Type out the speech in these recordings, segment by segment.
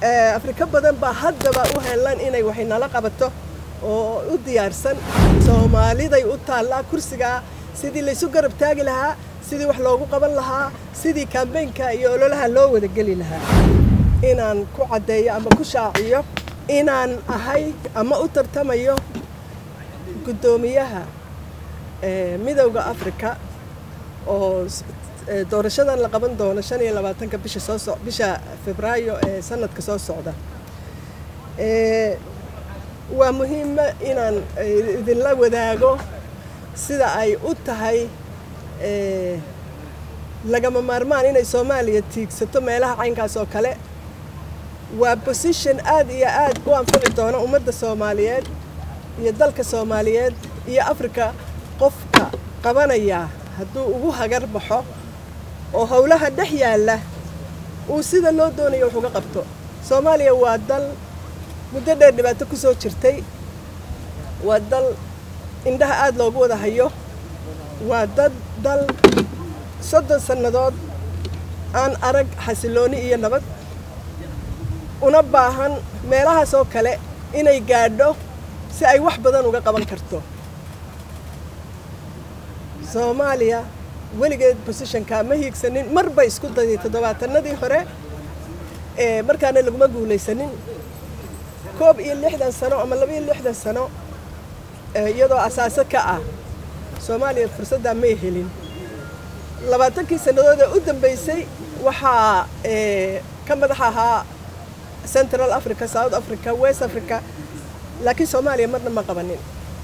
afrika badan baa haddaba u helan inay waxay nala qabato oo u diyaarsan soomaaliday u taallaa kursigaa sidii laysu garab taagi lahaa sidii wax loogu qaban lahaa sidii kambeynka iyo ololaha loo wada geli lahaa inaan ku caddeeyo ama ku shaaciyo inaan ahay ama u tartamayo guddoomiyaha midowda afrika oo doorashadan la qaban doono shan iyo labaatanka bisha soo so bisha febraayo ee sanadka soo socda waa muhiima inaan idinla wadaago sida ay u tahay lagama maarmaan inay soomaaliya tiigsato meelaha caynkaas oo kale waa position aad iyo aad u anfici doona ummadda soomaaliyeed iyo dalka soomaaliyeed iyo afrika qofka qabanaya hadduu ugu hagar baxo oo howlaha dhex yaalla uu sida loo doonayo wax uga qabto soomaaliya waa dal muddo dheer dhibaato ku soo jirtay waa dal indhaha aada loogu wada hayo waa dad dal soddon sannadood aan arag xasilooni iyo nabad una baahan meelahaas oo kale inay gaadho si ay wax badan uga qaban karto soomaaliya weligeed bosishonka ma hiigsanin mar bay isku daday toddobaatanadii hore markaana laguma guulaysanin koob iyo lixdan sano ama laba iyo lixdan sano iyadoo asaaso ka ah soomaaliya fursaddaa may helin labaatankii sannadood ee u dambeysay waxaa ka madax ahaa central africa south africa west africa laakiin soomaaliya marna ma qabanin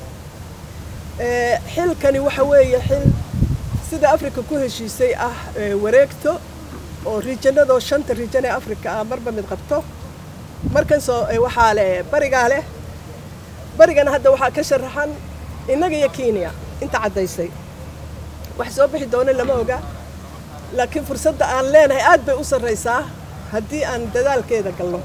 xilkani waxa weeye xil sida africa ku heshiisay ah wareegto oo riijanadoo shanta riijan ee africa ah marba mid qabto markan soo waxaa leh barigaa leh barigana hadda waxaa ka sharaxan innaga iyo kenya inta caddaysay wax soo bixi doono lama oga laakiin fursadda aan leenahay aad bay u sarraysaa haddii aan dadaalkeeda galno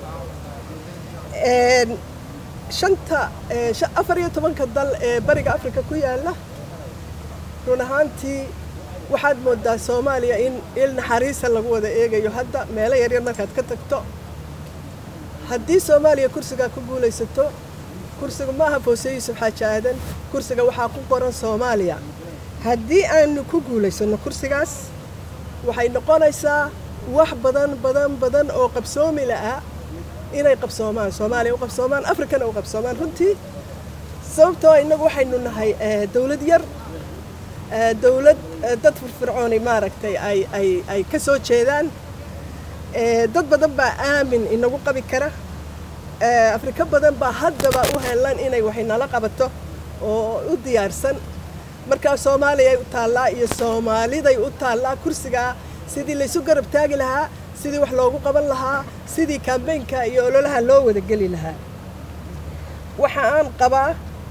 shanta afar iyo tobanka dal ee bariga africa ku yaalla run ahaantii waxaad moodaa soomaaliya in il naxariisa lagu wada eegayo hadda meelo yaryar markaad ka tagto haddii soomaaliya kursigaa ku guulaysato kursiga ma aha foose yuusuf xaaji aadan kursiga waxaa ku qoran soomaaliya haddii aanu ku guulaysanno kursigaas waxay noqonaysaa wax badan badan badan oo qabsoomi la'a inay qabsoomaan soomaaliya u qabsoomaan afrikana u qabsoomaan runtii sababtoo innagu waxaynu nahay dawlad yar dawlad dad firfircooni maaragtay ay ay ay ka soo jeedaan dad badan baa aamin inagu qabi kara afrika badan baa haddaba u helan inay waxay nala qabato oo u diyaarsan markaa soomaaliyay u taallaa iyo soomaaliday u taallaa kursigaa sidii laysu garab taagi lahaa sidii wax loogu qaban lahaa sidii kambeynka iyo ololaha loo wada geli lahaa waxa aan qabaa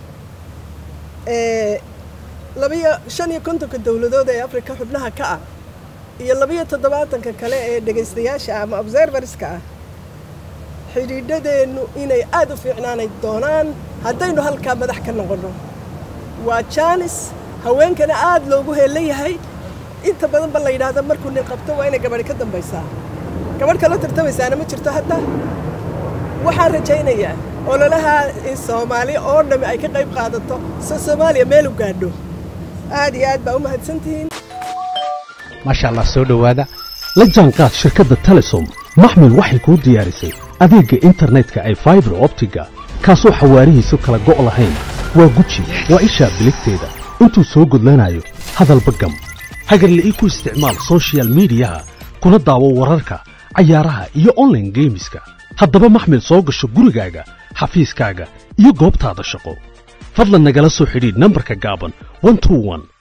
labiyo shan iyo kontonka dowladood ee afrika xubnaha ka ah iyo labiyo toddobaatanka kale ee dhegaystayaasha ama observerska ah xidhiidhadeennu inay aad u fiicnaanay doonaan haddaynu halkaa madax ka noqonno waa jaanis haweenkana aad loogu heelan yahay inta badan ba la yidhaahda markuu nin qabto waa inay gabadhi ka dambaysaa gabadh kala tartamaysaana ma jirto hadda waxaan rajaynayaa ololaha in soomaali oo dhammi ay ka qayb qaadato so soomaaliya meel u gaadho aad iyo aad baa u mahadsantihiin maasha allah soo dhowaada la jaanqaad shirkadda telesom maxmil waxay kuu diyaarisay adeegga internetka ay faibar optiga kaasoo xawaarihiisu kala go' lahayn waa guji waa ishaa biligteeda intuu soo gudlanayo hadalba gam hagarla'ii ku isticmaal sochial miidiyaha kuna daawo wararka cayaaraha iyo onlaine geemiska haddaba maxmil soo gasho gurigaaga xafiiskaaga iyo goobtaada shaqo fadlan nagala soo xidhiidh nambarka gaaban